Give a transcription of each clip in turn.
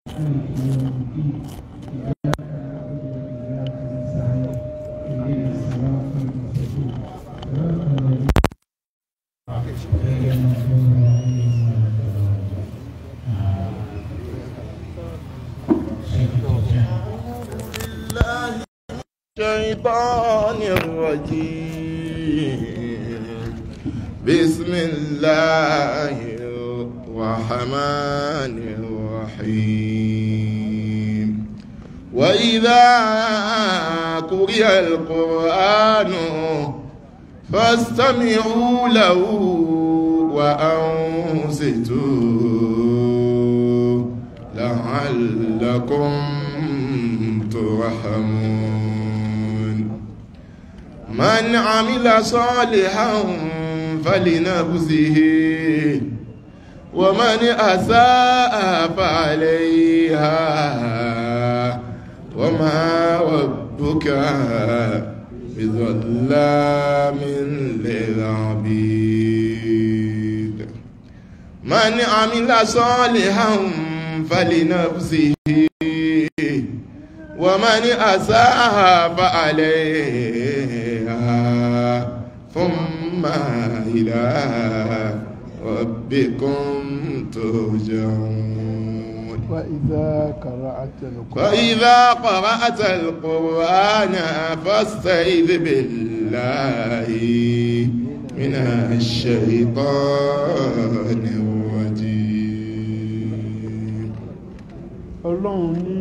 الشيطان الرجيم بسم الله الرحمن الرحيم وإذا قرئ القرآن فاستمعوا له وأنصتوا لعلكم ترحمون من عمل صالحا فلنفسه ومن أساء فعليها وما ربك بظلام للعبيد من عمل صالحا فلنفسه ومن أساء فعليها ثم إلى ربكم ترجعون وإذا قرأت القرآن وإذا قرأت القرآن فاستعذ بالله من الشيطان الرجيم ọlọ́run ní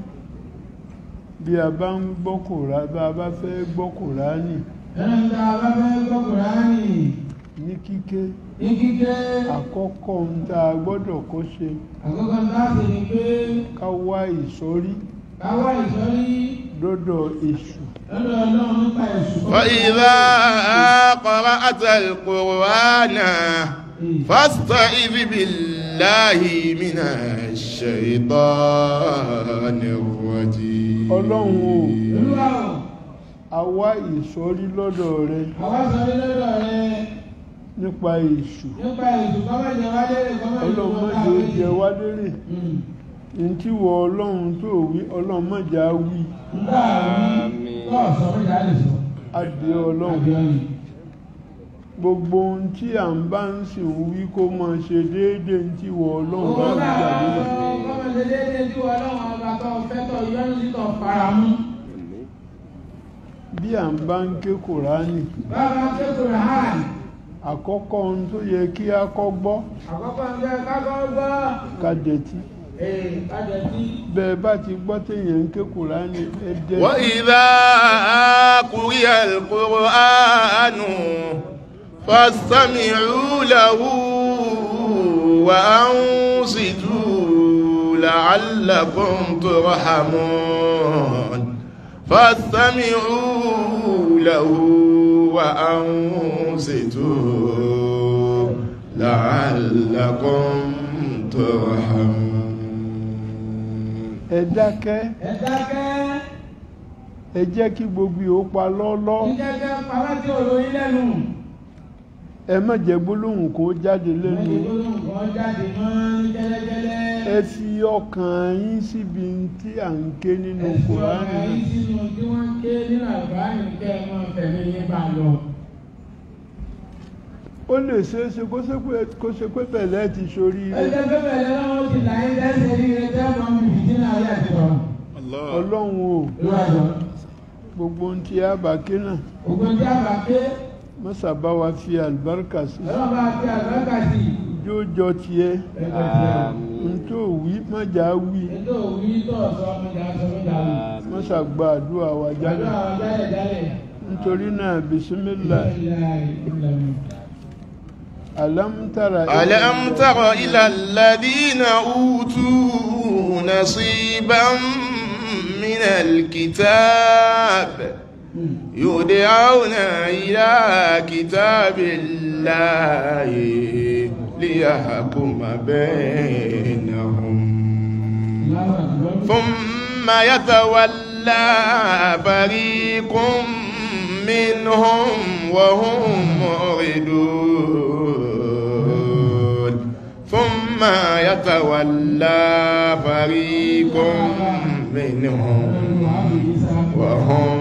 bí a bá ń gbọ́ kòrá bá a bá fẹ́ gbọ́ Kùránì ẹnu tá a bá fẹ́ gbọ́ Kùránì ní kíké ní kíké àkọ́kọ́ ń tá a gbọ́dọ̀ kó ṣe àkọ́kọ́ tá a sì ní pé ká wá ìsọ́rí ká wá ìsọ́rí lọ́dọ̀ èṣù lọ́dọ̀ ọlọ́run nípa èṣù. وإذا قرأت القرآن فاستعذ بالله من الشيطان الرجيم ọlọ́run o olúwa o a wá ìsọ́rí lọ́dọ̀ rẹ àwa sọrí lọ́dọ̀ rẹ nípa èṣù nípa èṣù kọ́mọ̀jẹ wá lérè kọ́mọ̀jẹ ọlọ́run wọ́n mọ̀jẹ̀ ó jẹ wá lérè ní tí wọ ọlọ́run tó wí ọlọ́run mọ̀jẹ̀ á wí nígbà wí tó ọ̀sọ́ méjà lè sọ. adé ọlọ́run Àbíọ́yìn. gbogbo ohun tí à ń bá ń sì ń wí kó máa ṣe déédéé ní tí wọ ọlọ́run bá Owó ń náà gbà nílẹ̀ kọ́mọ̀jẹ déédéé tí ọlọ́run ọba tó fẹ́ tọ̀ yọ́nú sí tọ̀ faramú. bí à ń bá ń ké kòránì Bàbá kékeré hàn. àkọ́kọ́ ohun tó yẹ kí a kọ́ gbọ́ Àkọ́kọ́ ń jẹ́ kákọ́ gbọ́. ká dẹ̀tí Ee, kájẹ tí. bẹ́ẹ̀ bá ti gbọ́ téèyàn ń ké kòránì ẹ dẹ́ وإذا قرئ القرآن فاستمعوا له وأنصتوا لعلكم ترحمون فاستمعوا له وأنصتوا لعلكم ترحمون ẹ dákẹ́ Ẹ dákẹ́. ẹ jẹ́ kí gbogbo ìhó pa lọ́lọ́ Ìjẹ́jẹ́ pàwọ́ tí ò lóyún lẹ́nu. ẹ má jẹ́ gbólóhùn kó jáde lẹ́nu Ìgbóhùn kan jáde mọ́ ní jẹ́lẹ́jẹ́lẹ́. ẹ fi ọkàn yín síbi tí à ń ké nínú Ẹ̀sùn kòránì ọ̀gá yìí sínú tí wọ́n ń ké nínú àlùbáàmì kẹ́ ẹ máa fẹ̀mí yín bá lọ. ó lè ṣeéṣe kó ṣe pé kó ṣe pé bẹ̀lẹ́ ti sórí rẹ̀ Ẹjẹ́ pé bẹ̀rẹ̀ lọ́wọ́ ti là ń dẹ́sẹ̀ rí rẹ tẹ́ mọ́ mi fìdí náà yà ti rọ̀. ọlọ́run o Ló wà jọ. gbogbo ohun tí a bá ké náà Ògùn tí a bá ké, mọ́sà bá wa fi àlùbáríkà sí ọlọ́run bá fi àlùbáríkà sí i. yóò jọ tiẹ̀ Ẹgbẹ́ tiẹ̀. n tó wí mọ́jà wí Ètò òwú tó ọ̀sọ́ ọmọdé aṣọ méjà lò. mọ́sà gba àdúrà wa jáde Àdúrà wa jálẹ̀ jálẹ̀. nítorí náà bisimilá alámútàrà ألم تر إلى الذين أوتوا نصيبا من الكتاب يدعون إلى كتاب الله ليحكم بينهم ثم يتولى فريق منهم وهم معرضون ثم يتولى فريق منهم وهم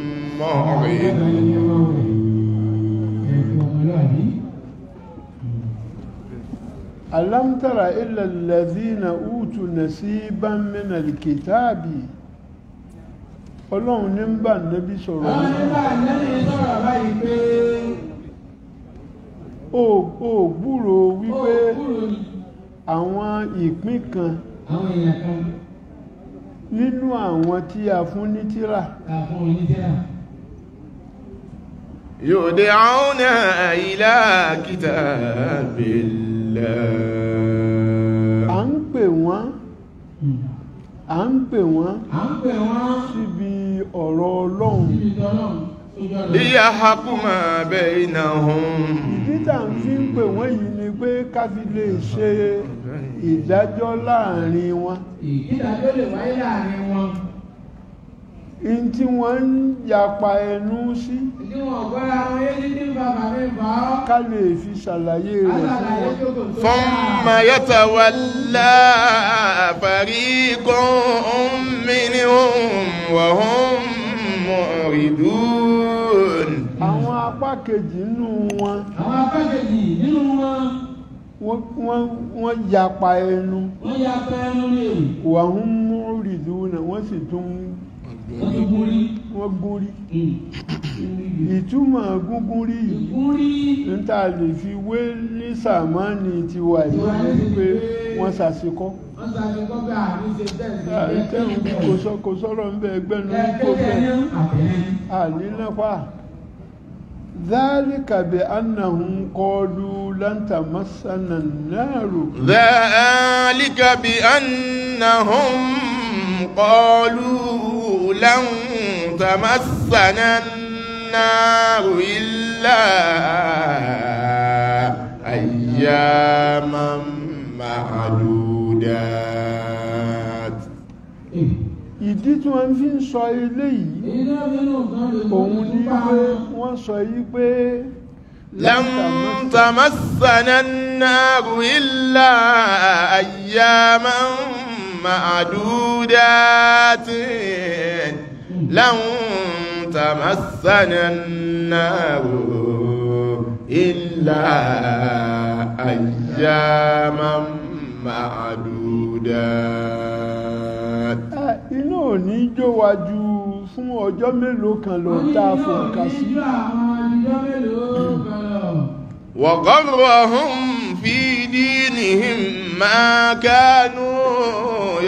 معرضون ألم تر إلا الذين أوتوا نصيبا من الكتاب ọlọ́run ní ń bá nẹ́bí sọ̀rọ̀ Àwọn nígbà lẹ́yìn sọ̀rọ̀ báyìí pé ó ó gbúrò ó wípé kúrò ní àwọn ìpín kan àwọn èèyàn kan nínú àwọn tí a fún ní tírà àfún oníṣẹ́ra. يدعون إلى كتاب الله à ń pè wọ́n à ń pè wọ́n À ń pè wọ́n síbi ọ̀rọ̀ ọlọ́run síbi tọ́lọ̀ sójú ọ̀nà. ليحكم بينهم ìdí tá à ń fi ń pè wọ́n yìí ni pé ká fi lè ṣe ìdájọ́ láàrin wọn Ìkídàjọ́ lè wáyé láàrin wọn. in tí wọ́n ń yapa ẹnu sí Ìdí wọn gbọ́ra wọn yé títí ń fa bàbá ìfà ọ́. ká lè fi ṣàlàyé rẹ̀ fún Àṣàlàyé wọn jókòó tó ثم يتولى فريق منهم وهم معرضون àwọn apá kejì nínú wọn Àwọn akẹ́kẹ̀jì nínú wọn, wọ́n wọ́n- wọ́n yapa ẹnu wọ́n ya pẹ́ẹ́nu ní èrò. wà ń mú rìdúnà wọ́n sì tún Wọ́n ti gún rí. wọ́n gún rí ìtumọ̀ gúngún rí yìí Gún rí. ń tà lè fi wé ní sàmánì tiwa yìí wípé wọ́n ṣàṣekọ́ Wọ́n sáré kọ́kọ́ àmì ṣe tẹ̀sí. àìtẹ́hùn kò sọ kò sọ̀rọ̀ ń bẹ ẹgbẹ́ nu kó Ẹ̀kẹ́kẹ́ ní bẹ́ẹ̀ àtẹ̀yìn. ànínáfà ذلك بأنهم قالوا لن تمسنا النار ذلك بأنهم قالوا لن تمسنا النار إلا أياما معدودات ìdí tí wọ́n fi ń sọ eléyìí Èyí náà nínú nǹkan lè mú òun ní nípa pé wọ́n sọ yí pé لن تمسنا النار إلا أياما معدودات لن تمسنا النار إلا أياما معدودات "Ah, iná ò ní jó wa ju fún ọjọ́ mélòó kan lọ tá a fòǹkà sí Oníjọ́ àwọn ìjọ mélòó kan lọ. وغرهم في دينهم ما كانوا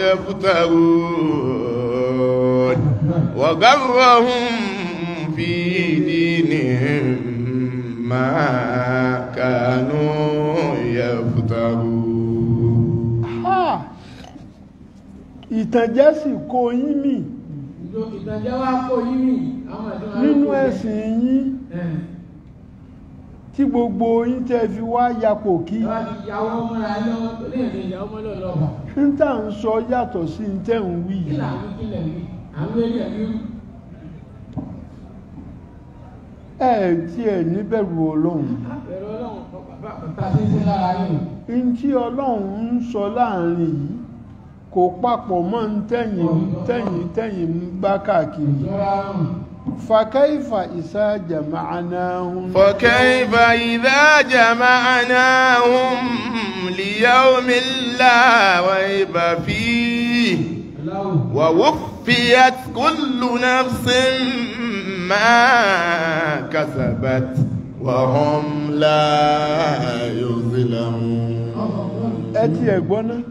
يفترون وغرهم في دينهم ما كانوا يفترون Ah! ìtànjẹ sì kó yín mì Ìjọ ìtànjẹ́ wá kó yí mi. Àwọn ìjọba nínú ẹ̀sìn yín tí gbogbo yín tẹ́ fi wá yapò kí Ìjọba ti yàwó mọ́ra lọ́wọ́ tó lè ní ìyàwó mọ́lọ́ lọ́wọ́. ń tà ń sọ yàtọ̀ sí ń tẹ̀ ń wí Kí yìí làwọn kílẹ̀ wí? Àwọn eré ẹ̀mí rú. ẹ tí ẹ níbẹ̀rù ọlọ́run Àpẹẹrẹ ọlọ́run kọ bàbá àpẹta sí sí lára yìí. ń tí ọlọ́run ń sọ láàrin yìí kò papọ̀ mọ́ ń tẹ̀yìn tẹ̀yìn tẹ̀yìn ń bá káàkiri Ìjọra rùn. fàkẹ́ìfà ìsá jàmáànáhùn فكيف إذا جمعناهم ليوم لا ريب فيه Aláwọ̀. ووفيت كل نفس ما كسبت وهم لا يظلمون ẹ ti ẹ̀ gbọ́ ná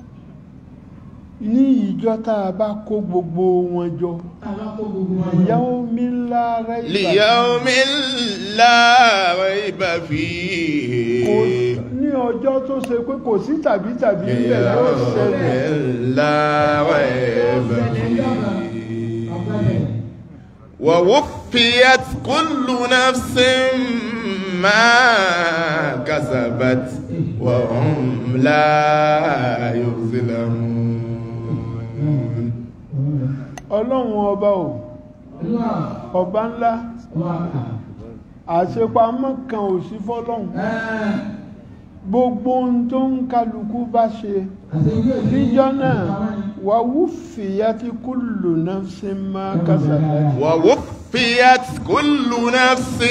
ní ìjọ tá a bá kó gbogbo wọn jọ Alákó gbogbo wọn. ìyàwó mi ńlá rẹ̀ ليوم لا ريب kò فيه ní ọjọ́ tó ṣe pé kò sí tàbí tàbí ilẹ̀ yóò ṣẹlẹ̀ ليوم لا ريب فيه ووفيت كل نفس ما كسبت وهم لا يظلمون ọlọ́run ọba ò Olúwa. ọba ńlá Wà. àṣepamọ́ kan ò sí fọ́lọ́run Ẹ́ẹ̀. gbogbo ohun tó ń kálukú bá ṣe níjọ́ náà wà wúfìyà tí kullu nafsin ma kasabat ووفيت كل نفس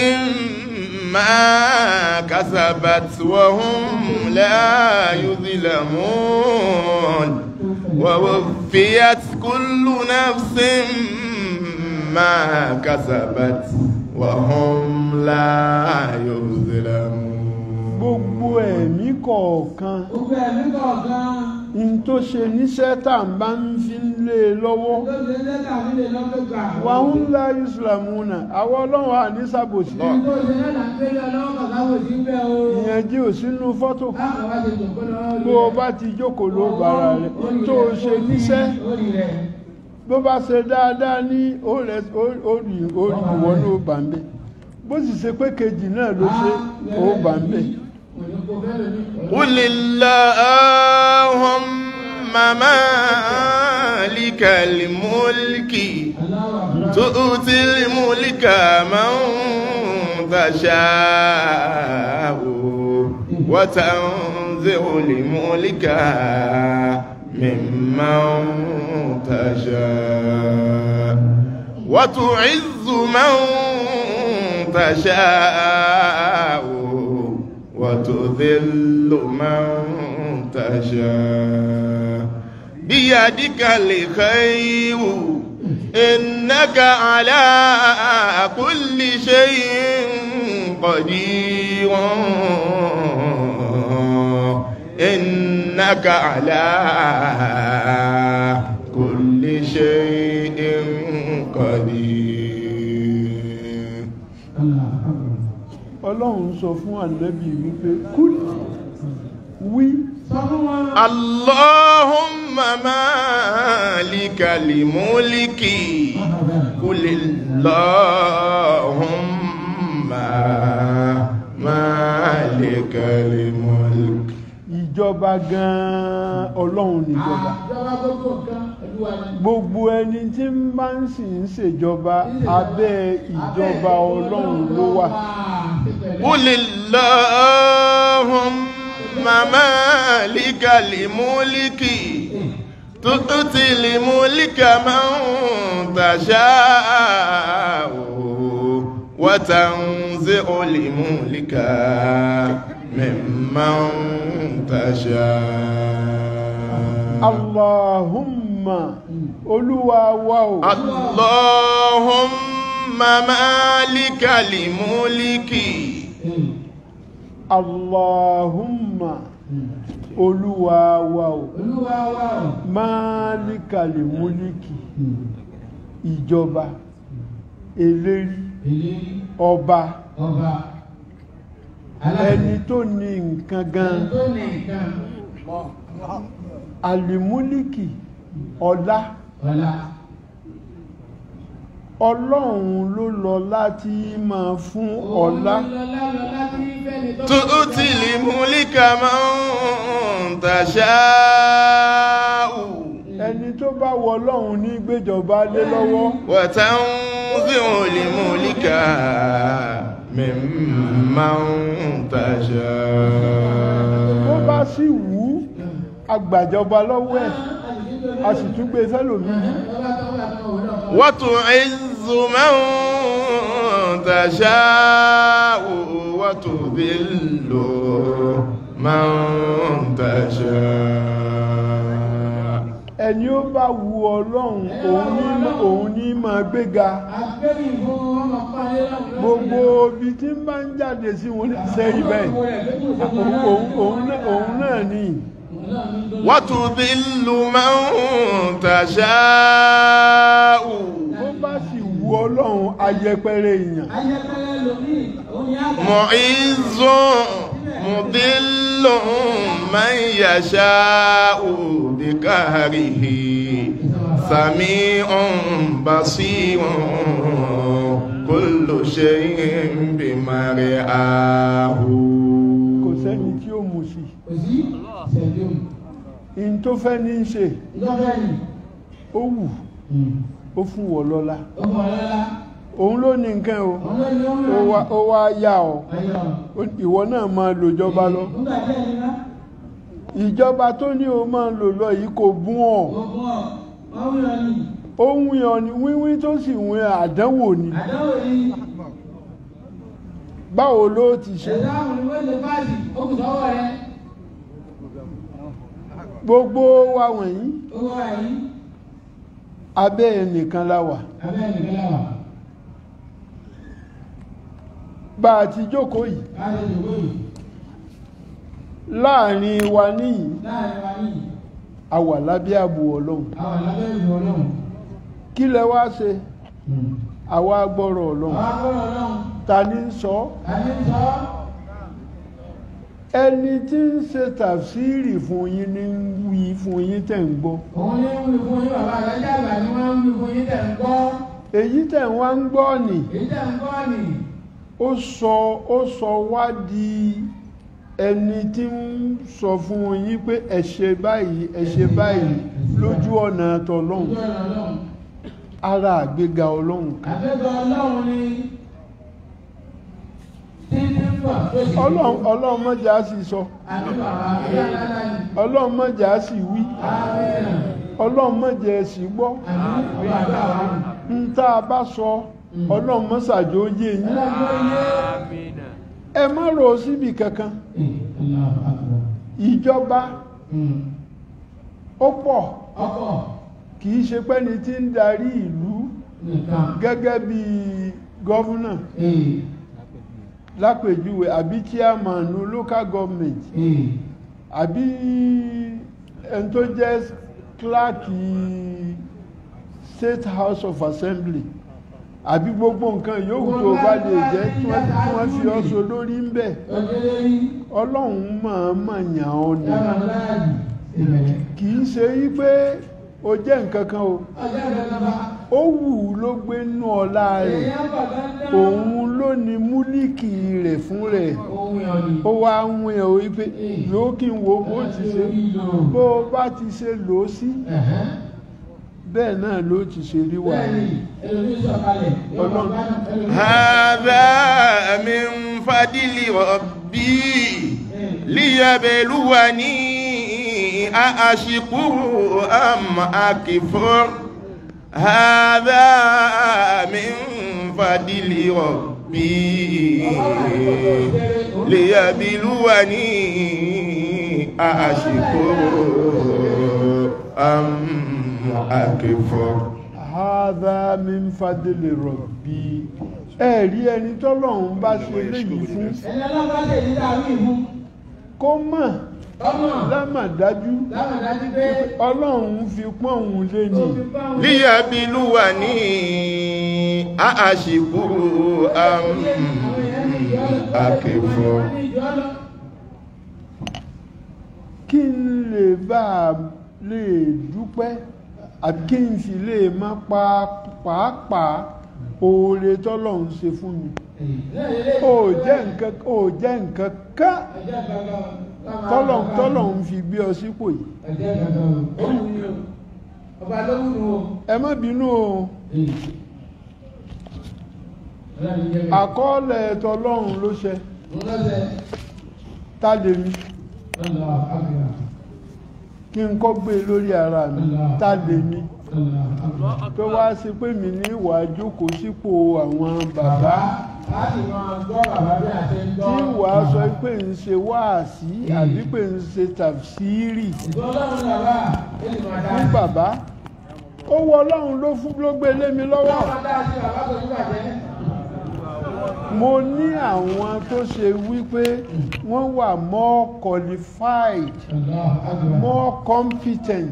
ما كسبت وهم لا يظلمون ووفيت كل نفس ما كسبت وهم لا يظلمون gbogbo ẹ̀mí kọ̀ọ̀kan Gbogbo ẹ̀mí kọ̀ọ̀kan in tó ṣe níṣẹ́ tá à ń bá ń fi ń lé e lọ́wọ́ ló ṣe lẹ́tà nílé lọ́dọ̀ gbà. wà ń lá ìsìlámùnà àwọn ọlọ́run àní sàbòsí Ibi tó ṣe lẹ́tà ń gbélé ọlọ́wọ́ kàkáwò sí ń bẹ́ o. ìyẹn jí ò sínú fọ́tò Báwo wá ṣe jòkó lọ́wọ́ bó o bá ti jókòó ló bára rẹ̀ tó o ṣe níṣẹ́ Orí rẹ̀. bó bá ṣe dáadáa ní orí orí ìwọ ló bà ń bẹ̀ bó sì ṣe pé kejì náà ló ṣe ó bà ń bẹ̀ قل اللهم مالك الملك تؤتي الملك من تشاء وتنزع الملك ممن تشاء وتعز من تشاء وتذل من تشاء بيدك الخير إنك على كل شيء قدير إنك على كل شيء قدير ọlọ́run sọ fún ànábì wípé kúl wí Sọ fún wọn. اللهم مالك الملك قل اللهم مالك الملك ìjọba gan-an ọlọ́run níjọba Ìjọba gbogbo nǹkan Olúwa ni. gbogbo ẹni tí ń bá ń sì ń ṣèjọba abẹ́ ìjọba ọlọ́run ló wà قل اللهم مالك الملك تؤتي الملك من تشاء وتنزع الملك ممن تشاء allahumma olúwa wa o اللهم مالك الملك allahumma olúwa wa o Olúwa wa o. máàlìkàlì múlíkì ìjọba eléri Ìlérí ọba ọba. ẹni tó ní nǹkan gan Ẹni tó ní nǹkan. àlìmúlíkì ọlá Ọlá. ọlọ́run ló lọ láti máa fún ọlá Òun lọ́lá lọ́lá tí fẹ́ni tó. تؤتي الملك من تشاء ẹni tó bá wọ ọlọ́run ní gbéjọba lé lọ́wọ́ وتنزع الملك ممن bó تشاء bá sì wù ú agbàjọba lọ́wọ́ ẹ̀ a sì tún gbé sẹ́lòmíì Ọba tó wà tó wọ̀ náà. وتعز من تشاء وتذل من تشاء ẹni ó bá wu ọlọ́run òun ní òun ní máa gbéga Agbẹ́bí fún ọmọ pálí lọ́wọ́. gbogbo ibi tí ń bá ń jáde sí wọn sẹ́yìn bẹ́ẹ̀ òun òun- òun náà- òun náà ní وتذل من تشاء bó bá sì wu ọlọ́run ayẹpẹrẹ èèyàn Ayẹpẹrẹ lomi, òun ni àgbà. معز مضل من يشاء بقهره سميع بصير كل شيء بمرآه kò sẹ́ni tí ó mú sí Kò sí ìṣẹ̀lẹ̀ in tó fẹ́ ní í ṣe ìjọba yìí. ó wù ó fún wọ lọ́lá Ó mọ̀ lọ́lá. òun ló ní nǹkan o òun ló ní ó ń ó rà wá ó wá yá ọ ayọ̀ Ó- ìwọ náà máa lò jọba lọ nígbà tí ẹni ná ìjọba tó ní o máa lò lọ yìí kò bún ọ ogun ọ̀ wọ́n wí ọ ní ó ń wí ọ ní wíwí tó sì wí àdánwò ni àdánwò ní báwo ló ti ṣe ẹ̀dá àwọn ni wọ́n lè báàdì ó kù sọ́wọ́ rẹ gbogbo wa wọ̀nyí owó àyí abẹ́ ẹnìkan la wà abẹ́ ẹnìkan láwà bá a ti jókòó yìí láti ìdòwò yìí láàrin wa níyìí láàrin wa yìí a wà lábẹ́ ààbò ọlọ́run àwọn lábẹ́ ìlú ọlọ́run kí lẹ wá ṣe àwa gbọ́rọ̀ ọlọ́run àwọn akọ́rọ̀ ọlọ́run ta ní ń sọ àní sọ ẹni tí ń ṣe tàfsírì fún yín ní ń wí fún yín tẹ̀ ń gbọ́ òun ní ń wí fún yín bàbá àgbájá àgbà ni wọ́n ń wí fún yín tẹ̀ ń gbọ́ èyí tẹ̀ ń wá ń gbọ́ nì èyí tẹ̀ ń gbọ́ nì ó sọ ó sọ wá di ẹni tí ń sọ fún yín pé ẹ ṣe báyìí ẹ ṣe báyìí lójú ọ̀nà tọlọ́run ojú ọ̀nà ọlọ́run ara àgbéga ọlọ́run kan àbẹ́gbẹ́ ọlọ́run ni títí ń bọ̀ tó sì ọlọ́run ọlọ́run mọ́jà sì sọ àbí bàbá àbí àlálà ni ọlọ́run mọ́jà sì wí àmín ọlọ́run mọ́jà sì gbọ́ àmín òye àbá wa nù. ń tá a bá sọ ọlọ́run mọ́sàjò yé yín ẹ má rò ó síbi kankan ìjọba ó pọ̀ ọkọ̀ kì í ṣe pẹ́ni tí ń darí ìlú nìkan gẹ́gẹ́ bí gọ́vùnà lápèjúwe àbí chairman local government àbí ẹni tó jẹ́ kíláàkì state house of assembly àbí gbogbo nǹkan yòówù tó bá lè jẹ́ tí wọ́n tí wọ́n fi ọ́ so lórí ń bẹ̀ ojúlé yìí ọlọ́run máa máa yàn ọ́ ni yàrá láàyè ìbẹ̀rẹ̀ kì í ṣe wípé o jẹ́ nǹkan kan o ọjọ́ ìjọba ó wù ú ló gbé nú ọlá rẹ̀ èèyàn bọ̀ dandan òun ló ní múlíkì rẹ̀ fún rẹ̀ ohun ìyọ̀nì ó wá ń wẹ̀ ọ́ wípé yóò kí n wo bó ti ṣe bó o bá ti ṣe lò ó sí bẹ́ẹ̀ náà ló ti ṣe rí wà bẹ́ẹ̀ni ẹlòmí sọ̀kalẹ̀ Ọlọ́run. هذا من فضل ربي ليبلوني أأشكر أم أكفر هذا من فضل ربي ليبلوني أأشكر أم أكفر hádà min fadli rabbi ẹ̀rí ẹni tọ́lọ́run bá ṣe léyìí fún ẹni ọlọ́pàá lè ní dàrú ìmú kó mọ̀ ọmọ lámàdájú lámàdájú pé ọlọ́run fi pọ́n òun lé ní ó fi bá òun ليبلوني أأشكر أم أكفر kí n lè bá a lè dúpẹ́ àbí kí n sì lè má pa pàápàá oore tọ́lọ́run ṣe fún mi ó jẹ́ nǹkan ó jẹ́ nǹkan ká tọ́lọ́run tọ́lọ́run fi gbé ọ sípò yìí ọba ló wù ú ẹ má bínú o àkọọ́lẹ̀ tọ́lọ́run ló ṣe tá lè mi kí n kọ́ gbé lórí ara mi tá lè mi tó wá sí pé mi ní ìwà jókòó sípò àwọn bàbá láti máa gbọ́ bàbá bí a ṣe ń gbọ́ tí ìwà sọ pé ń ṣe wáàsí àbí pé ń ṣe tàfsírì ìgbọ́lọ́run bàbá ó sì máa dá fún bàbá ó wọ ọlọ́run ló fún ló gbé lé mi lọ́wọ́ máa dá sí bàbá tó ní bàjẹ́ mo ní àwọn tó ṣe wípé wọ́n wà more qualified more competent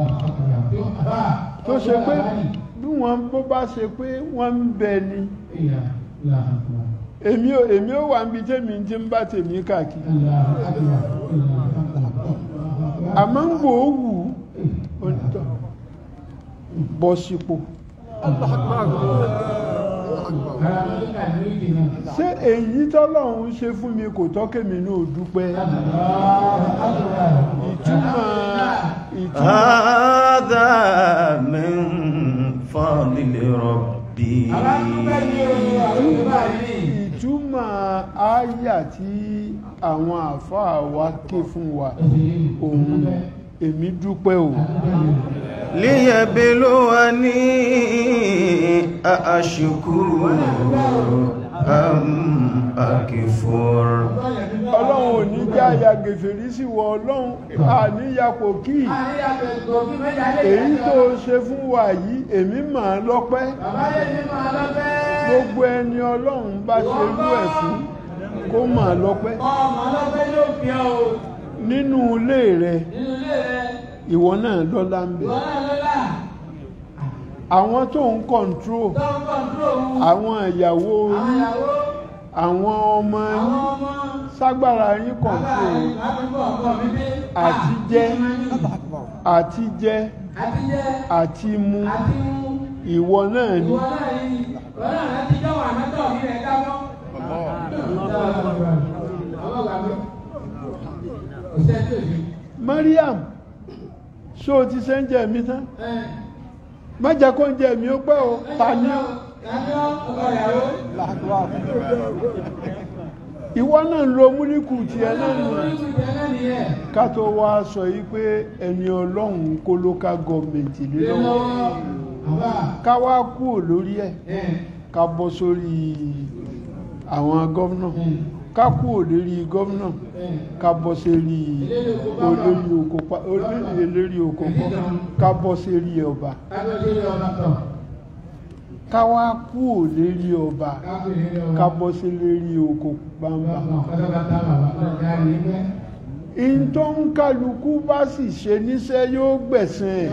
tó ṣe pé bí wọ́n bó bá ṣe pé wọ́n ń bẹ ni èmi ò èmi ò wà níbi tèmi tí ń bá tèmi káàkiri àmọ́ ń wò ó wù ú onítọ̀ bọ́ sípò ṣé èyí tọ́lọ́run ṣe fún mi kò tọ́kèmí náà dúpẹ́ ìtumọ̀ ìtumọ̀ هذا من فضل ربي ربي àbá dúpẹ́ ní o àwọn ìgbà yìí. ìtumọ̀ àyà tí àwọn àfáà wa ké fún wa òun èmi dúpẹ́ o ليبلوني أأشكر أم أكفر ọlọ́run ò ní já ya gèfèrí sí wọ ọlọ́run àníyàpò kí àríyàtọ̀ ìgbòkí méjà lè èyí tó ṣe fún wa yìí èmi mà á lọ́pẹ́ bàbá lè ní máa lọ́pẹ́. gbogbo ẹni ọlọ́run bá ṣe rú ẹ̀ fún kó mà á lọ́pẹ́ ọmọ lọ́pẹ́ yóò fi ọ́ o nínú ilé rẹ nínú ilé rẹ ìwọ náà lọ́lá ń bẹ ìwọ náà lọ́la àwọn tó ń kọ̀ǹtró tó ń kọ̀ǹtró òun àwọn ìyàwó àwọn yín ìyàwó àwọn ọmọ àwọn yín ọmọ ságbára yín bàbá kọ̀ǹtró rẹ̀ àbúkọ̀ ọkọ̀ mi dé. àti jẹ àti jẹ àti jẹ́ àti mu àti mú ìwọ náà ni ìwọ náà yìí ìwọ náà láti jọ́ wà mẹ́tọ̀ mi rẹ̀ dábọ́. ọmọ gbàgbé òṣèlú tó yìí. Mariam ṣó o ti ṣe ń jẹ mi tán má jẹ́ kó ń jẹ mi ó pẹ́ o ta ni ó ìwọ náà ń lo múlíkù tiẹ̀ náà nù ká tó wá sọ yìí pé ẹni ọlọ́run kó local government lé lọ́wọ́ ká wá kúrò lórí ẹ̀ ká bọ́ sórí àwọn gọ́vnà ká kúrò lórí gọ́vnà ká bọ́ sórí olórí oko pa- olórí eléré oko pọ́ ká bọ́ sórí ọba ká wá kúrò lórí ọba ká bọ́ sí lórí oko gbangba in tó ń kálukú bá sì ṣe níṣẹ́ yóò gbẹ̀sẹ̀ ẹ̀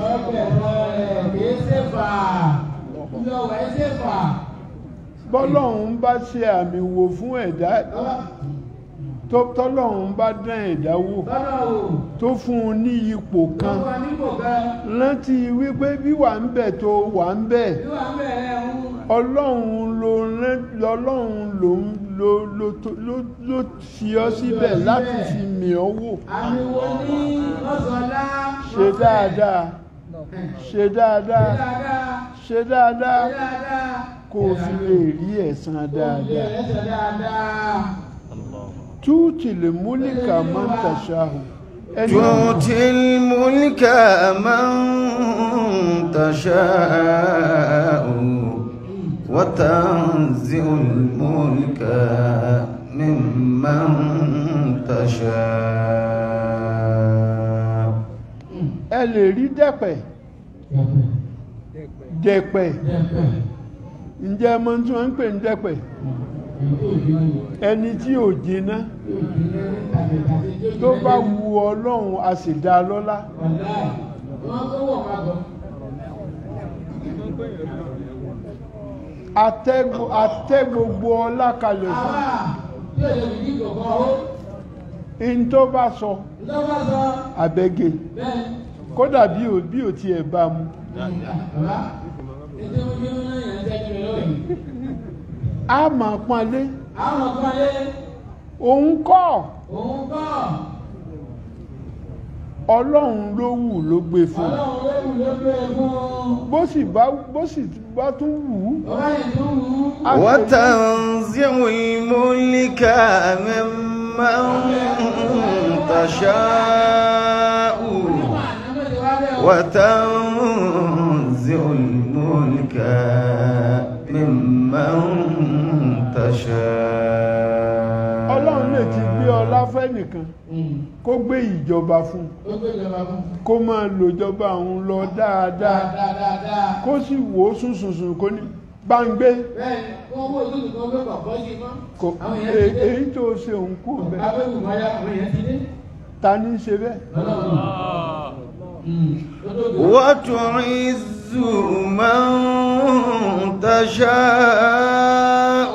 bọ́lọ́run bá ṣe àmì wò fún ẹ̀dá tó tọ́lọ́run bá dán ẹ̀dá wò tó fún un ní ipò kan rántí wípé bí wà ń bẹ̀ tó wà ń bẹ̀ ọlọ́run ló rán- lọ́lọ́run ló ń- ló ló tó- ló ló fi ọ́ síbẹ̀ láti fi mì ọ́ wò Àmì wo ní ọ̀sọ̀lá? ṣe dáadáa ṣe dáadáa Dáadáa. ṣe dáadáa Dáadáa. kó o fi lè rí ẹ̀san dáadáa Ẹsẹ̀ dáadáa. túùtì lè múlíkà máa ń tàṣàhù ẹni تؤتي الملك من تشاء وتنزع الملك ممن تشاء ẹ lè rí dẹ̀pẹ̀ dẹ̀pẹ̀ ǹjẹ́ ọmọ tí wọ́n ń pè ní dẹ̀pẹ̀ ẹni tí ò jiná tó bá wu ọlọ́run a sì dá a lọ́lá Wọ́n tó wọ̀ máa bọ̀. atẹ́ gbo- atẹ́ gbogbo ọlá kalẹ̀ fún Àwa tí ò lè fi kí kọ̀ọ̀kan ó. in tó bá sọ Ìjọba sọ àbẹ́gẹ́ bẹ́ẹ̀. kódà bí ò bí ò tiẹ̀ bá mu Bàbá, ètò ìwé náà yẹn ń tẹ́jú rẹ̀ lóyìn. a máa pọ́nlé Àwọn kan lé òun kọ́ òun kọ́. ọlọ́run ló wù ló gbé fún un Ọlọ́run ló wù ló gbé e fún. bó sì bá bó sì bá tún wù ú Bàbá yẹn tó wù ú. a sì- وتنزع الملك ممن تشاء Nígbà àná ti wá bẹ́ẹ̀ o. وتنزع الملك ممن تشاء ọlọ́run lè ti gbé ọlá fẹ́nìkan kó gbé ìjọba fún un Ó gbé ìjọba fún. kó máa lò ìjọba òun lọ dáadáa Dáadáa dáadáa. kó sì wò ó sùnsùnsùn kó ní gbàǹgbé Bẹ́ẹ̀ni, wọ́n wó òtútù kan gbé kọ̀ọ̀kan sí mọ́. kò Àwọn e- èèyàn ti dé. èyí tó ṣe òun kú bẹ́ẹ̀ Abẹ́wò mọ́yá àwọn èèyàn ti dé. ta ní í ṣe bẹ́ẹ̀ Ọlọ́run. Ó tó gbé. وتعز من تشاء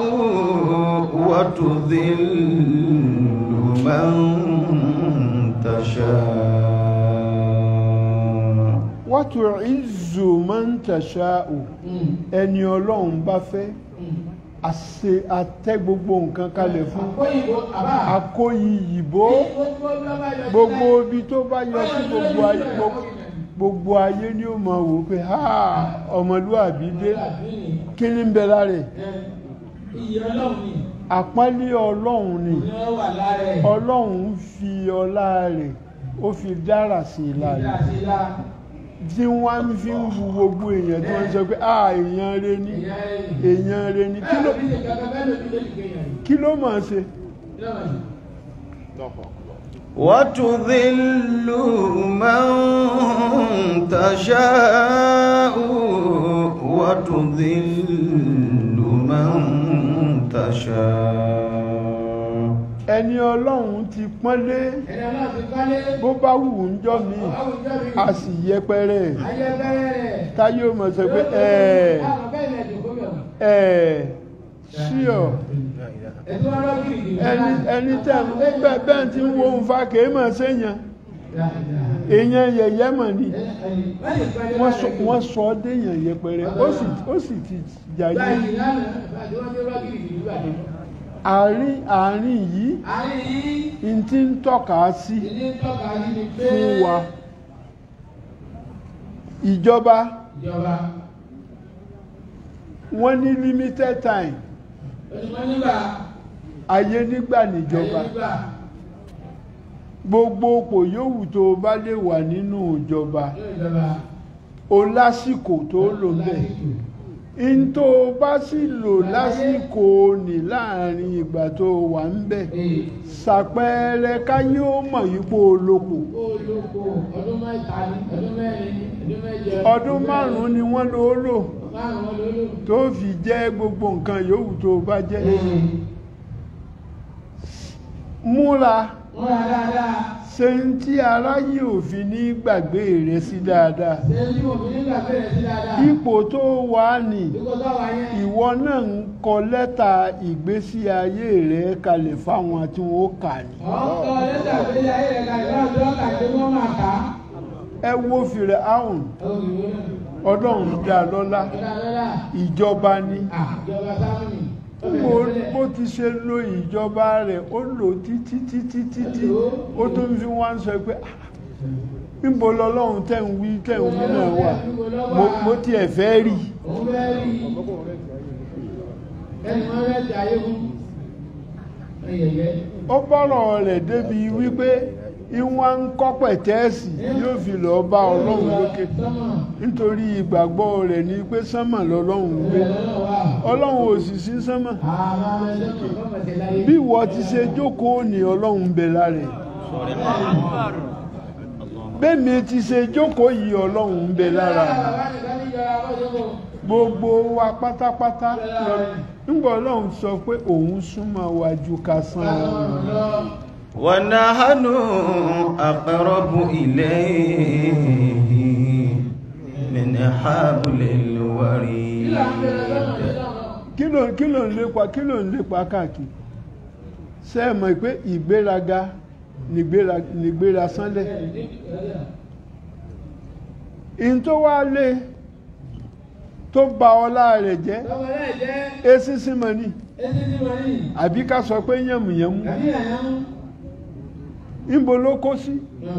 وتذل من تشاء wàtò ìzù máa ń tàṣà ò ẹni ọlọ́run bá fẹ́ àṣe àtẹ́ gbogbo nǹkan kalẹ̀ fún Àkóyìnbó àbá. akóyì ìbò gbogbo ibi tó bá yọ sí gbogbo ayé gbogbo- gbogbo ayé ni ó máa wò pé ha ọmọlúwàbí dé kí ni ń bẹ lára ẹ̀ Iyì ọlọ́run ni. àpọ́nlé ọlọ́run ni Ní ọ wà lára ẹ̀. ọlọ́run fi ọlá rẹ̀ ó fi dára sí i lára Ìlà sí ilá. tí wọ́n fi ń wu gbogbo èèyàn tí wọ́n sọ pé ah èèyàn rẹ ni Ìyá ẹ̀ ni. èèyàn rẹ ni kí ló Bẹ́ẹ̀ ni kankan bẹ́ẹ̀ lójú lójú kéèyàn ni. kí ló máa ṣe Kí ló máa ṣe? وتذل من تشاء وتذل من تشاء ẹni ọlọ́run ti pọ́nlé Ẹni ọlọ́run ti kọ́lé. bó bá wù ú ń jọ mí Àwùjọ mi. a sì yẹpẹrẹ ẹ̀. Ayé bẹ́rẹ̀ rẹ̀. táyé ó mọ̀ sọ pé ẹ̀ẹ́ Àwọn bẹ́ẹ̀ ni ẹ̀dùn gómìnà. ẹ̀ẹ́ ṣíọ̀ Ẹ̀dùn ọlọ́ gírígì. ẹni ẹni tẹ́ ń bẹ́ẹ̀ bẹ́ẹ̀ tí ń wo ń fa kèé mọ̀ séèyàn èèyàn yẹ̀yẹ́ mọ̀ ni wọ́n sọ wọ́n sọ ọ́ déèyàn yẹpẹrẹ ó sì ó sì ti jàyé Báyìí lánàá, àti wọ́n dé ọlọ́ gírígì nígbà tó. àárín àárín yìí Àárín yìí, n ti ń tọ́ka sí ìdí ń tọ́ka sí ni pé fún wa ìjọba ìjọba wọ́n ní limited time onímọ̀ nígbà ayé nígbà níjọba ayé nígbà gbogbo òpò yòówù tó o bá lè wà nínú ìjọba yóò ìjọba o lásìkò tó lò bẹ́ẹ̀ in tó o bá sì lò lásìkò ní láàrin ìgbà tó o wà ń bẹ̀ Ee, ṣàpẹẹrẹ káyé ó mọ̀ yípo olóko ó lóko ọdún mẹ́ta ní ọdún mẹ́rin ní ọdún mẹ́jọ ọdún márùn-ún ni wọ́n lò ó lò márùn-ún ló lò. tó fi jẹ́ gbogbo nǹkan yòówù tó o bá jẹ́ Ee, múra wọ́n ra dáadáa ṣe ń tí aráyé òfin ní gbàgbé rẹ sí dáadáa ṣe tí mo fi nígbà bẹ̀rẹ̀ sí dáadáa ipò tó wà ní dípò tó wà yẹn ìwọ náà ń kọ lẹ́tà ìgbésí ayé rẹ kalẹ̀ fáwọn tí wọ́n kà ní. ọkọ̀ lẹ́tà ìgbésí ayé rẹ̀ kàlẹ́ náà tó kà pé wọ́n máa kà á. ẹ wo fìrẹ̀ áhùn Àwọn ìwé náà ọlọ́run dá lọ́lá ọ̀dà lọ́la ìjọba ni àjọba sáfìnì. bó bó ti ṣe lo ìjọba rẹ̀ ó lò títí títí títí ó tó ń fi wá ń sọ pé "Ah, níbo lọ́lọ́run tẹ̀ ń wí tẹ̀ ń wí náà wà mo- mo tiẹ̀ fẹ́ rí i. òun fẹ́ rí ẹni wọ́n fẹ́ ti ayé fún ẹyẹyẹ. ó bọ́rọ̀ rẹ̀ débi wípé ìwọ̀n ń kọ́ pẹ̀tẹ́ẹ̀sì yóò fi lọ́ọ́ bá ọlọ́run lókè sọ́mọ̀ nítorí ìgbàgbọ́ rẹ̀ ni pé sánmà lọ́lọ́run ń gbé lọ́wọ́ wa. ọlọ́run ò sì sí sánmà àwọn ọmọ ẹlẹ́mọ̀ kọ́mọ̀ tẹ̀ láyé. bí ìwọ ti ṣe jókòó ní ọlọ́run ń bẹ lára ẹ̀ bẹ́ẹ̀mi ti ṣe jókòó yìí ọlọ́run ń bẹ lára mi bàbá nìkan ní ìjọba bọ́jọ́bọ̀. gbogbo wa pátápátá lọ- nígbà ọlọ́run sọ pé òun súnmọ́ wa ju ká san ọ̀run lọ. ونحن أقرب إليه من حبل الوريد kí ló kí ló ń lépa kí ló ń lépa káàkiri ṣé ẹ mọ̀ pé ìgbéraga nìgbéra nìgbéra sánlẹ̀ in tó wá lé tó ba ọlá rẹ̀ jẹ́ Tọ́mọ náà jẹ́ esísí mọ́ ni etí tí mo ní. àbí ká sọ pé yànmùyànmú Àbí àyàmú. níbo ló kó sí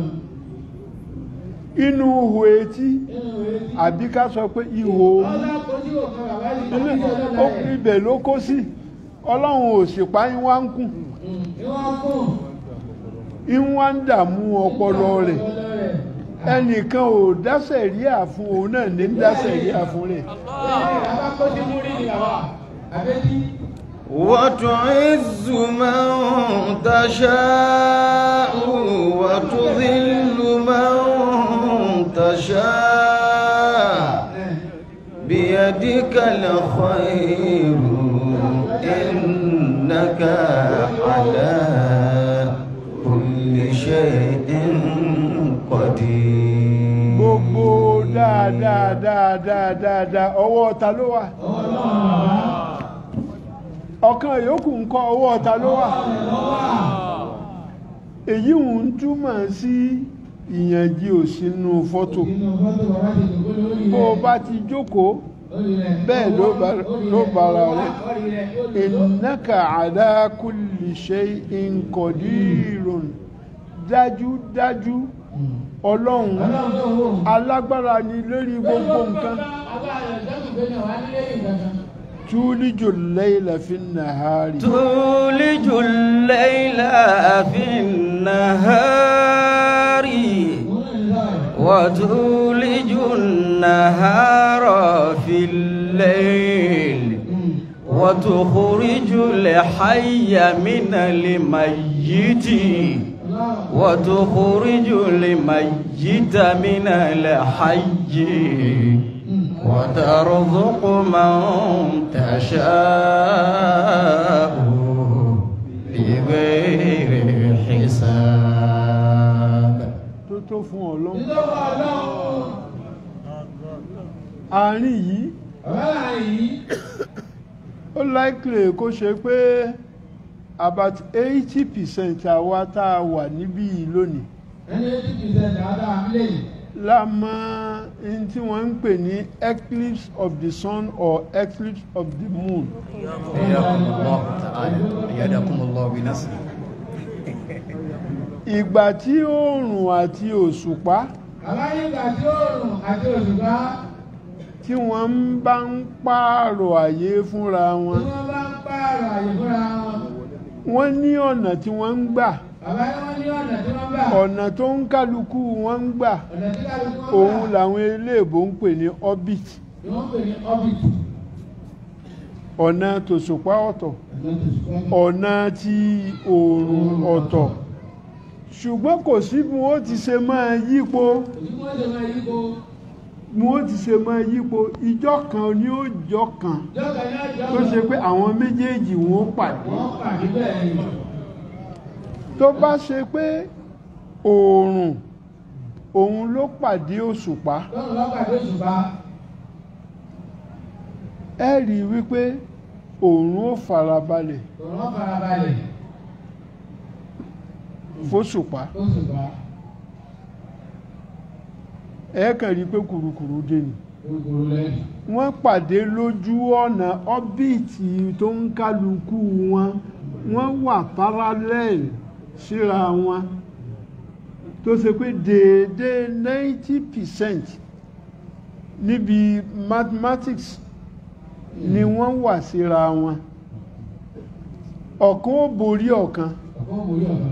inú ihò etí Nínú ìwé tí. àbí ká sọ pé ihò omi Ọlá kojú òkan bàbá yìí. ilé Ilé ó ibẹ̀ ló kó sí ọlọ́run ò sì pa yín wá ń kùn Ìwọ́n kùn. yín wá ń dààmú ọpọlọ rẹ̀ Ọpọlọ rẹ̀. ẹnìkan ò dáṣẹ̀ rí àfún òun náà ní dáṣẹ̀ rí àfún rẹ̀ Bàbá kojú mú rí ni bàbá. Àbẹ́tí. وتعز من تشاء وتذل من تشاء بيدك الخير إنك على كل شيء قدير gbogbo dáadáa dáadáa dáadáa ọwọ́ ta ló wà ọ̀kan yòókù ń kọ́ ọwọ́ ta ló wà èyí ń túmọ̀ sí ìyànjú òsínú fọ́tò Inú fọ́tò bàbá ti dùn kó lórí rẹ̀. bó o bá ti jókòó Orí rẹ̀. bẹ́ẹ̀ ló bá- ló bára rẹ̀ Orí rẹ̀. Orí rẹ̀. innaka ala kulli shay'in qadirun dájúdájú ọlọ́run ọlọ́run tó wò. alágbára ni lórí gbogbo nǹkan agbára rẹ̀ sẹ́kù pé náà wá nílé ìgbàgbọ́. túlíjù lẹ́yìnlá fi nàárì تولج الليل في النهار وتولج النهار في الليل وتخرج الحي من الميت وتخرج الميت من الحي وترزق من تشاء بغير حساب tó tó fún ọlọ́run nítorí ọlọ́run àárín yìí ọ̀rẹ́ àyí ó láìkìlẹ̀ kó ṣe pé about eighty percent àwa tá a wà níbí yìí lónìí ẹni eighty percent dáadáa nílé yìí. la mọ ohun tí wọ́n ń pè ní eclipse of the sun or eclipse of the moon حياكم الله تعالى أيدكم الله بنصره ìgbà tí oòrùn àti òṣùpá àbáyé ìgbà tí oòrùn àti òṣùpá tí wọ́n ń bá ń pààrọ̀ àyè fúnra wọn tí wọ́n bá ń pààrọ̀ àyè fúnra wọn. wọ́n ní ọ̀nà tí wọ́n ń gbà àbáyé wọn ní ọ̀nà tí wọ́n gbà. ọ̀nà tó ń kálukú wọn ń gbà ọ̀nà tí kálukú wọn òun gbà. làwọn eléèbó ń pè ní orbit ni wọ́n pè ní orbit. ọ̀nà tòṣùpá ọ̀tọ̀ ọ̀nà tó ṣùgbọ́n ọ̀nà tí oòrùn ọ̀tọ̀ ṣùgbọ́n kò sí bí wọ́n ti ṣe máa yípo òsì wọ́n ṣe máa yípo. bí wọ́n ti ṣe máa yípo ìjọ kan ní òjọ kan jọ́kà ní ọjọ́ tó ṣe pé àwọn méjèèjì wọn ó pàdé wọ́n pàdé bẹ́ẹ̀ ni. tó bá ṣe pé oòrùn òun ló pàdé òṣùpá lọ́run bá pàdé òṣùpá. ẹ rí i wípé oòrùn ó farabalẹ̀ òun wọ́n farabalẹ̀ fóṣùpá òṣùpá. ẹ kàn rí i pé kùrukùru dé ni gbogbo lẹ́yìn. wọ́n pàdé lójú ọ̀nà ọ́bìtì tó ń kálukú wọn wọ́n wà parallel síra wọn tó ṣe pé déédéé ninety percent níbi mathematics ni wọ́n wà síra wọn ọ̀kan ó borí ọ̀kan ọ̀pọ̀ òwúrí ọ̀kan.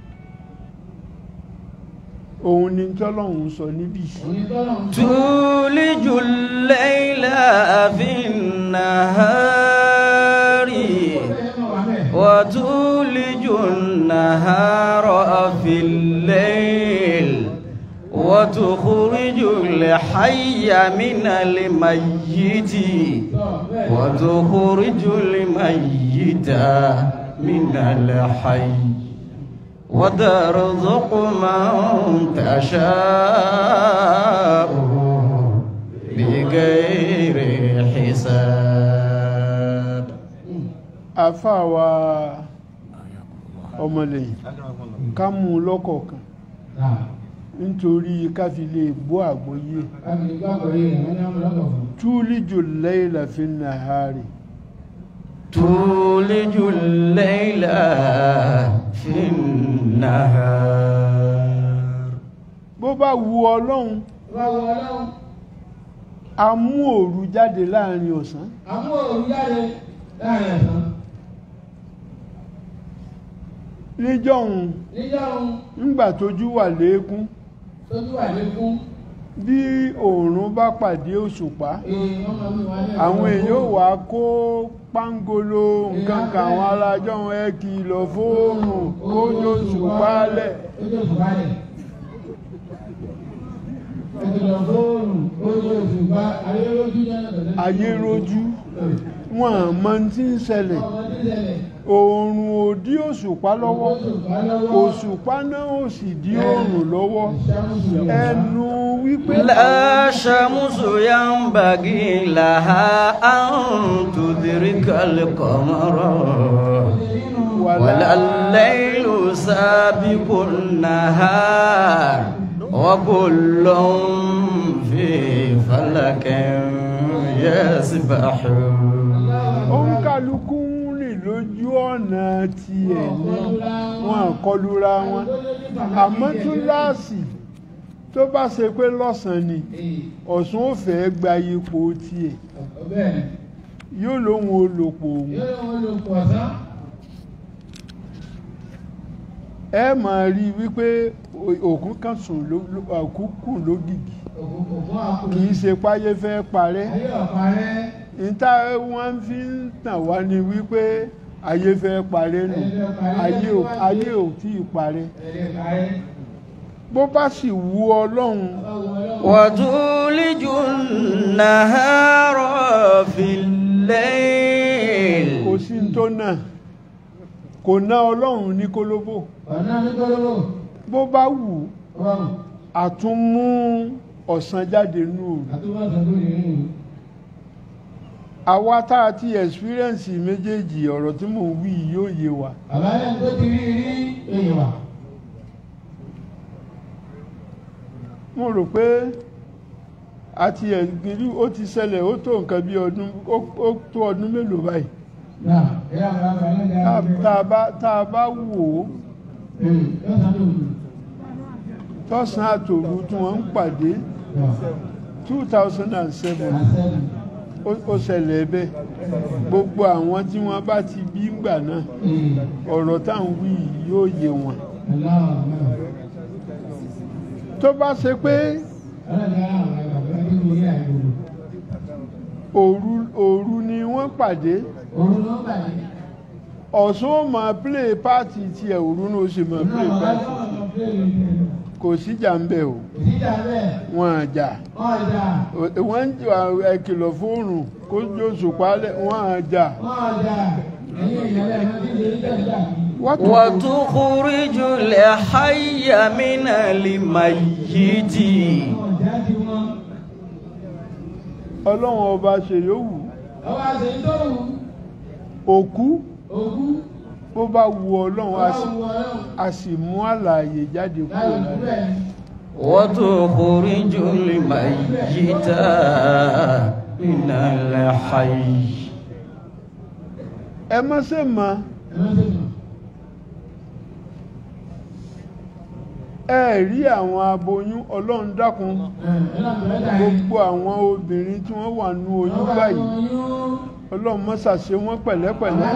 òun ni tọ́lọ́hún sọ níbí òní tọ́lọ́run tó. تولج الليل في النهار bẹ́ẹ̀ mọ̀ wá bẹ́ẹ̀. وتولج النهار في الليل وتخرج الحي من الميت tọ́ bẹ́ẹ̀. وتخرج الميت من الحي وترزق من تشاء بغير حساب àfàwà ọmọlẹ́yìn ká mú un lọ́kọ̀ọ̀kan náà nítorí ká fi lè gbọ́ àgbọ́yé káfíń gbàgbọ́ yìí wọ́n ní àwọn ọlọ́kọ̀ fún. túlíjù lẹ́yìnlá fi nàárì تولج الليل في النهار bó bá wu ọlọ́run wá wọ ọlọ́run a mú òru jáde láàrin ọ̀sán àmú òun jáde láàrin ẹ̀sán. níjọ́hun níjọ́ òun ńgbà tójú wà lékún tójú wà lékún. bí òòrùn bá pàdé òṣùpá èèyàn máa ń wà ní àwọn èèyàn ò wá kó pángolo nǹkan kan àwọn arájọ́ wọn ẹ kìlọ̀ fóòrùn kójú òṣùpá lẹ̀ ojú òṣùpá lẹ̀. ẹ̀kìlọ̀ fóònù ojú òṣùpá ayélujú jẹ́ ọ̀dọ̀ ayé rojú wọn àmọ́ tí ń ṣẹlẹ̀ ọmọ tí ń ṣẹlẹ̀ oòrùn ò dí òṣùpá lọ́wọ́ òṣùpá lọ́wọ́ òṣùpá náà ò sì dí oòrùn lọ́wọ́ ìṣàmùsùn rẹ̀. ẹnu wípé لا شمس ينبغي لها أن تدرك القمر ولا الليل سابق النهار وكل في فلك يسبحون òǹkàlùkù ń rìn lójú ọ̀nà tiẹ̀ ní wọn àkọlura wọn àmọ́ túláàsì tó bá ṣe pé lọ́sàn-án ni Ee, ọ̀sùn ò fẹ́ gba ipò tiẹ̀ ọ- bẹ́ẹ̀ ni. yóò lóun olòpò òun Yóò lóun lò pọ̀ sán. ẹ máa rí i wípé o- òkú kan sùn ló- ló- òkú kù lógìgì Ògùn ògùn àkùn. kì í ṣe páyé fẹ́ parẹ́ Ayé ọ̀pá rẹ̀. níta wọ́n fi ń tàn wá ní wípé ayé fẹ́ parẹ́ nù Ayé fẹ́ parẹ́. ayé ò ayé ò tí ì parẹ́ Ẹ̀rẹ̀ parẹ́. bó bá sì wù ọlọ́run Ọlọ́run ọlọ́run. وتولج النهار في الليل kò sí ní tó náà kò ná ọlọ́run ní kólóbó Ọ̀nà ní kọ́lọ́wọ́. bó bá wù Ọlọ́run. àtúnmú ọ̀sán jáde nù òru Àtúbọ̀sán tó lè rìn ìlú. àwa tá a ti experience méjèèjì ọ̀rọ̀ tí mò ń wí yìí yóò yé wa Bàbá yẹn tó ti rí rí èèyàn wà. mo rò pé àti ẹ̀gbìrú ó ti ṣẹlẹ̀ ó tó nǹkan bí ọdún ó- ó tó ọdún mélòó báyìí Náà, ẹ̀yà bàbá yẹn Tá- dáa. tá a bá- tá a bá wò ó Ee, yóò sá lóòrùn. tọ́sán àtòru tí wọ́n ń pàdé Náà, 2007 àṣẹ́nu. ó ó ṣẹlẹ̀ bẹ́ẹ̀ gbogbo àwọn tí wọ́n bá ti bí ńgbà náà Ee, ọ̀rọ̀ táwọn wí yìí yóò yé wọn aláwọ̀ náà. tó bá ṣe pé Ọlọ́dẹ àwọn bàbá yẹn tó rí àìgbòrò. òru òru ni wọ́n pàdé Òun ló ń bàjẹ́. ọ̀sán ó máa play party tiẹ̀ òru ní oṣù máa Náà, play bàbá party tó wà lọ pé èèyàn. kò síjà ń bẹ̀ o Ìdíjà bẹ́ẹ̀, wọn àjà ọjà, wọ́n ń jà ẹ̀kìlọ̀ fóònù kó jó sùpálẹ̀ wọn àjà ọjà, ẹ̀yìn ìyàlẹ̀ máa ti lè rí tẹ̀síà yìí. wọ́n tó وتخرج الحي من الميت Ọjà ti wọ́n. ọlọ́run ọba ṣe yòówù Ọba ṣe ń tó wù. òkú Òkú. bó bá wu ọlọ́run a Ọba sì- wù ọlọ́run. a sì mú àlàyé jáde kúrò Láyé òkú lára bẹ́ẹ̀ ni. وتخرج الميت من الحي ẹ má ṣe mọ̀ Ẹ má ṣe mọ̀. ẹ rí àwọn aboyún ọlọ́run dákun Ẹ, ẹ náà bẹ̀rẹ̀ dà yín. gbogbo àwọn obìnrin tí wọ́n wà nú oyún Ọba báyìí oyún. ọlọ́run má ṣàṣe wọ́n pẹ̀lẹ́pẹ̀lẹ́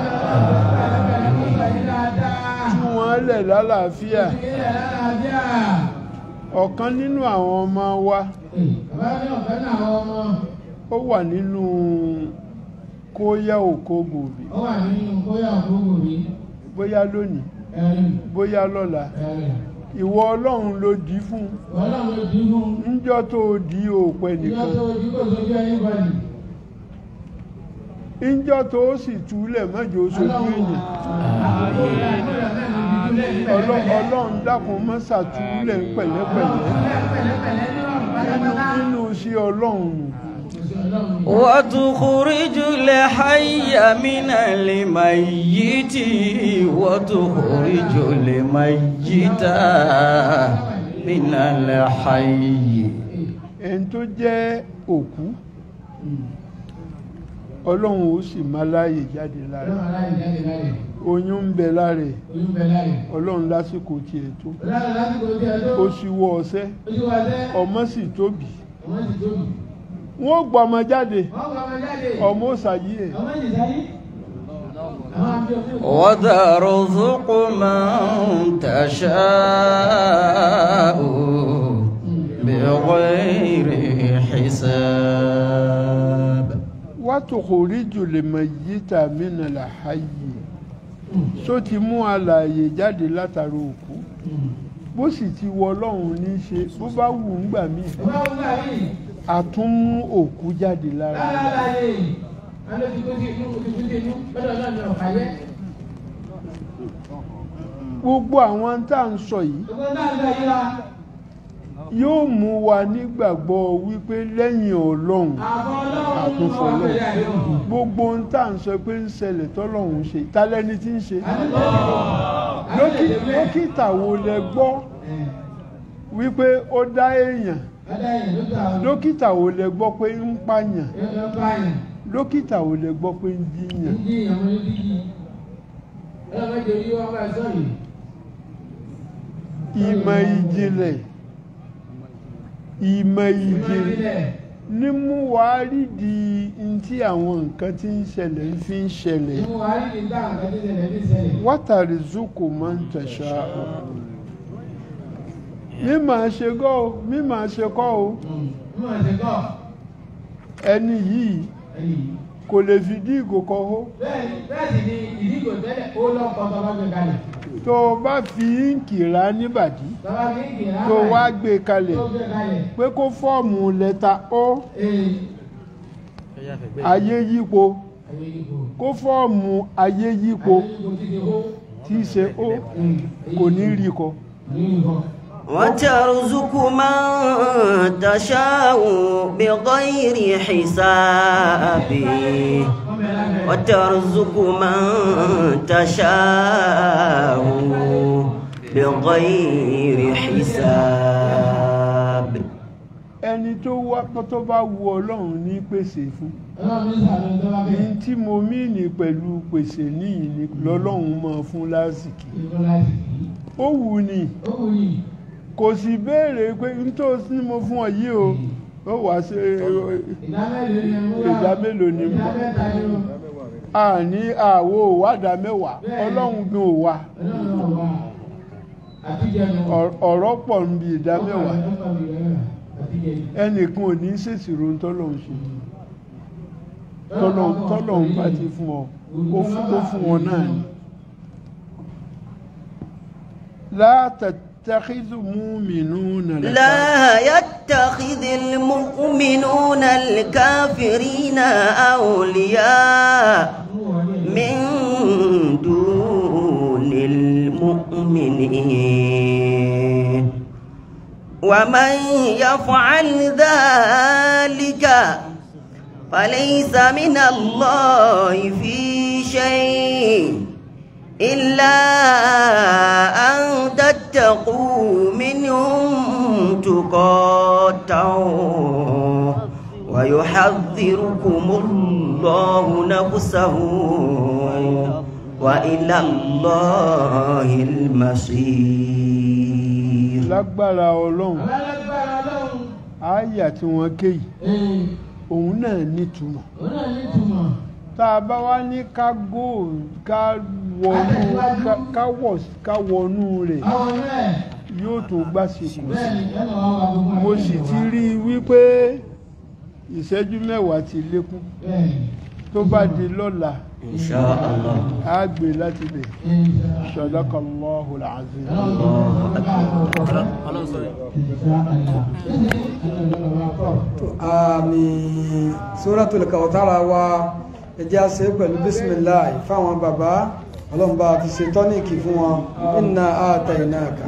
Dáadáa. tú wọ́n lẹ̀ lálàáfíà Ilé àlàáfíà. ọ̀kan nínú àwọn ọmọ wa Bàbá ní ọ̀fẹ́ náà àwọn ọmọ. ó wà nínú kóyá òkó gòbí Ó wà nínú bóyá òkúrò rí. bóyá lónìí Ẹ̀rìn. bóyá lọ́la Ẹ̀rìn. ìwọ ọlọ́run ló dì í fún Ọlọ́run ló dín fún. níjọ́ tó dì í òpẹ Ìjọ nìkan tó ojú kò sójú ẹni bọ̀lì. níjọ́ tó sì túlẹ̀ mọ́jọ́ sojú èèyàn Ọlọ́- ọlọ́run dákun má ṣàtúlẹ̀ pẹ̀lẹ́pẹ̀lẹ́ nínú nínú sí ọlọ́run وتخرج الحي من الميت وتخرج الميت من الحي ẹni tó jẹ́ òkú ọlọ́run ó sì máa láàyè jáde lára oyún ń bẹ lára ẹ̀ ọlọ́run lásìkò tiẹ̀ tó ó sì wọ ọṣẹ́ ọmọ sì tóbi wọ́n gbọ́ ọmọ jáde ọmọ ó ṣàyí ẹ̀ وترزق من تشاء بغير حساب wàtòkòríjù lè mọ yí tàmí nà láàyè só ti mú alààyè jáde látara òkú bó sì ti wọ ọlọ́run ní í ṣe bó bá wù ú gbà mí àtúnmú òkú jáde lára rẹ̀. gbogbo àwọn tá à ń sọ yìí yóò mú wa nígbàgbọ́ wípé lẹ́yìn ọlọ́run àtúnfọlọ́ gbogbo ohun tá à ń sọ pé ń ṣẹlẹ̀ tọ́lọ́run ṣe tálẹ́ni tí ń ṣe Dókí- dókítà wo lẹ gbọ́ wípé ó dá èèyàn dókítà wo lẹ gbọ́ pé ń pààyàn dókítà wo lẹ gbọ́ pé ń jíyàn ìmọ̀ ìjìnlẹ̀ ìmọ̀ ìjìnlẹ̀ ìjìnlẹ̀ ní mú wa rídìí n tí àwọn nǹkan tí ń ṣẹlẹ̀ ń fi ń ṣẹlẹ̀ nínú wa rí ní dáhùn kan tí ṣẹlẹ̀ ní ṣẹlẹ̀. wátàrí zoko máa ń tẹ̀sà mímọ̀ ṣe gọ́ o mímọ̀ ṣe kọ́ o Mú àṣẹ kọ́ ẹni yìí ẹ̀yìn. kò lè fi dí ìgò kan hó Bẹ́ẹ̀ni bẹ́ẹ̀ sì ni ìdígò tẹ́lẹ̀ ó lọ́kọ̀ tó bá gbé kalẹ̀. tó o bá fi íǹkì rà níbàdí Tọ́ba kí n kì í rà tó o wá gbé kalẹ̀ tó gbé kalẹ̀. pé kó fọ́ọ̀mù lẹ́tà ó Ee ayé yípo ayé yípo. kó fọ́ọ̀mù ayé yípo Ayé yípo ti di hó. tí í ṣe ó kò ní rí kọ. Ní nǹkan. وترزق من تشاء بغير حساب Wọ́n bẹ̀rẹ̀ lábẹ́. وترزق من تشاء بغير حساب ẹni tó wá tó bá wu ọlọ́run ní pèsè fún Ọlọ́run ní sàlẹ̀ tó bá ní bẹ̀rẹ̀. tí mo mìíní pẹ̀lú pèsè níyì ni lọ́lọ́run máa fún lásìkò Ìkọ́ láti kì í. ó wù ní Ó wù yìí. kò sì béèrè pé nítòsí ni mo fún ọ yìí o ó wàá ṣe Ìdá mélòó ni mo wá? ìdá mélòó ni mo Ìdá mẹ́ta ni o. àní àwo òwádà mẹ́wàá ọlọ́run gan ò wá Ọlọ́run náà wà. Àtijọ́ Ọ̀r- ọ̀rọ̀ pọ̀ ń bi ìdá mẹ́wàá Àtijọ́ ẹnìkan ò ní ṣèṣirò tọ́lọ́run ṣe tọ́lọ́run tọ́lọ́run bá ti fún ọ ó fún ó fún wọn náà ni. látàtàkìzù múmìnúnà لا يتخذ المؤمنون الكافرين أولياء من دون المؤمنين ومن يفعل ذلك فليس من الله في شيء إلا أن تتقوا منهم تقاتعوا ويحذركم الله نفسه وإلى الله المصير lágbára ọlọ́run Alágbára Ọlọ́run. àyà tí wọ́n ké yìí Ee, òun náà nítumọ̀ òun náà ní ìtumọ̀. tá a bá wá ní ká gò ká wọnú ká- ká wọ̀ ká wọnú rẹ̀ Àwọn náà yóò tó gbàsìkò bẹ́ẹ̀ ni ẹ máa wá gbogbo mo àgbẹ̀ sì wá. ti rí i wípé ìṣẹ́jú mẹ́wàá ti lékún Bẹ́ẹ̀ ni. tó bá di lọ́la إن شاء الله á gbé láti lè sadaqallahu al-azim. àmì suratul Kawthara wa ẹjẹ́ àṣẹ pẹ̀lú bismillah fáwọn bàbá ọlọ́mbà fi ṣe tọ́níkì fún wọn inna atainaka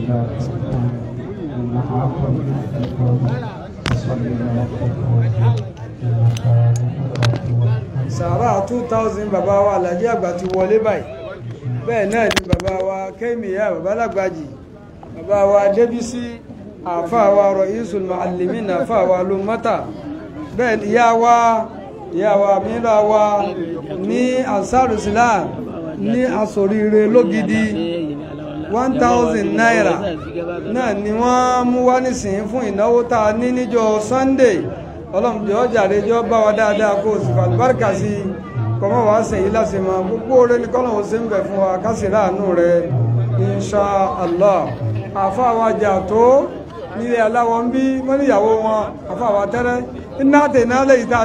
sàárà 2000 bàbá wa alájí àgbà ti wọlé báyìí bẹ́ẹ̀ náà ni bàbá wa kéèmìyà bàbá lágbàjì bàbá wa débísí àfáà wa ra'isul muallimin àfáà wa ló mọ́ta bẹ́ẹ̀ ni ìyá wa ìyá wa mìíràn wa ní ansaru islam ní asoríire lógidi 1000 naira náà ni wọ́n mú wá nísìnyí fún ìnáwó tá a ní níjọ́ sunday ọlọ́mùjọ́ jàre jọ bá wa dáadáa kó o sì fàlùbáríkà sí i kọ́mọ́ wàá sẹ̀yìn láti mọ gbogbo oore ní kọ́nà òsè ń bẹ̀ fún wa kásì láàánú rẹ insha allah àfa wa jà tó nílé aláwọ̀ ń bí wọ́n níyàwó wọn àfa wa tẹ́rẹ́ iná tẹ̀ náà lẹ́yìn tá a